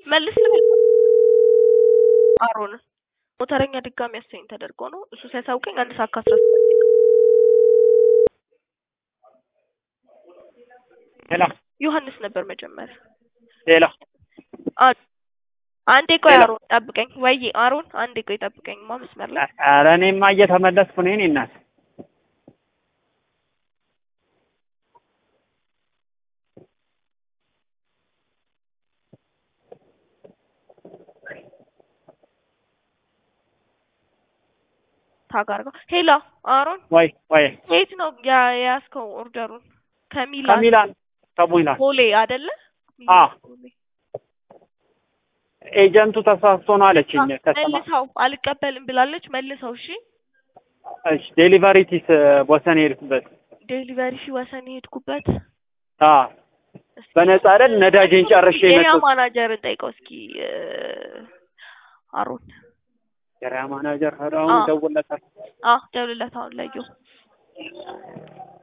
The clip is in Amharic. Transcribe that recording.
መልስ ልበል አሮን ሞተረኛ ድጋሚ ያሰኝ ተደርጎ ነው እሱ ሲያሳውቀኝ አንድ ሰዓት ከአስራ ስምንት ሌላ ዮሐንስ ነበር መጀመሪያ ሌላ አ- አንዴ ቆይ ሌላ? አሮን ጠብቀኝ ወይ አሮን አንዴ ቆይ ጠብቀኝ ማ መስመር ላይ ኧረ እኔማ እየተመለስኩ ነው የእኔ እናት ታጋርገው ሄሎ አሮን ወይ ወይ የት ነው ያ- የያዝከው ኦርደሩን ከሚላን ከሚላን ከሚላን ቦሌ አይደለ አ ቦሌ። ኤጀንቱ ተሳስቶ ነው አለችኝ አ- ከስተማ መልሰው አልቀበልም ብላለች መልሰው እሺ እሺ ዴሊቨሪ ቲስ ወሰን የሄድኩበት ዴሊቨሪ ሺ ወሰን የሄድኩበት አ እስኪ በነፃ አይደል ነዳጅን ጨርሼ የያ የመጡት ማናጀርን ጠይቀው እስኪ እ፣ አሮን የሪያ ማናጀር ሄደው አ ደውለታል አ ደውልለት አሁን ለየው